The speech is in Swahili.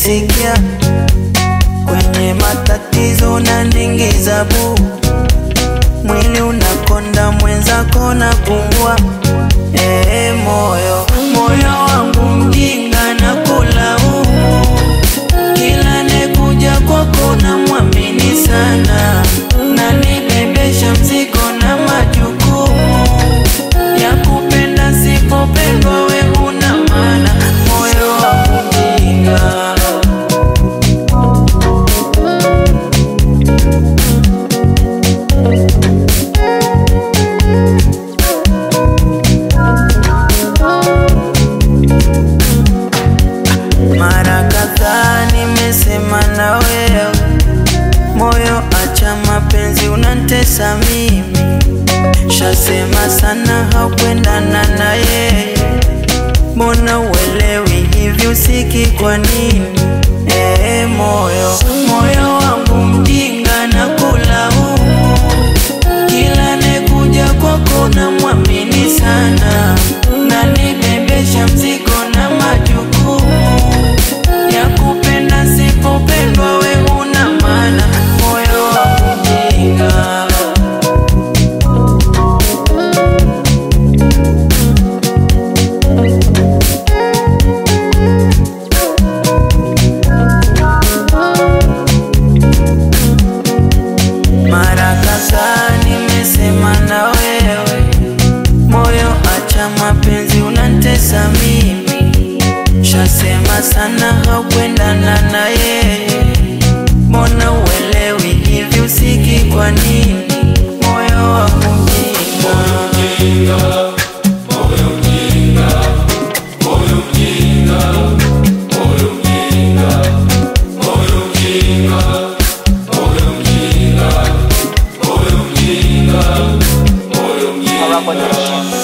sikia kwenye matatizo unaningiza bu mwili unakonda mwenzako na pungua ee moyo moyo wangu mjinga na kulaumu kila nekuja kwako na mwamini sana na nibebesha mzigo na majukumu ya kupenda sipopendwa we una maana moyo wangu mjinga mara kadhaa nimesema na wewe moyo acha mapenzi unantesa mimi shasema sana haukwendana na yeye mbona uelewi hivi usiki kwa nini ee moyo moyo wangu mjinga na kulaumu kila nekuja kwako na mwamini sana na nibebesha mzigo na majukumu ya kupenda sipopendwa we una maana moyo wangu mjinga mara kadhaa nimesema na wewe moyo acha mapenzi unantesa mimi shasema sana haukwendana na yeye mbona uelewi hivi usiki kwa nini moyo wangu mjinga Harapa Nation.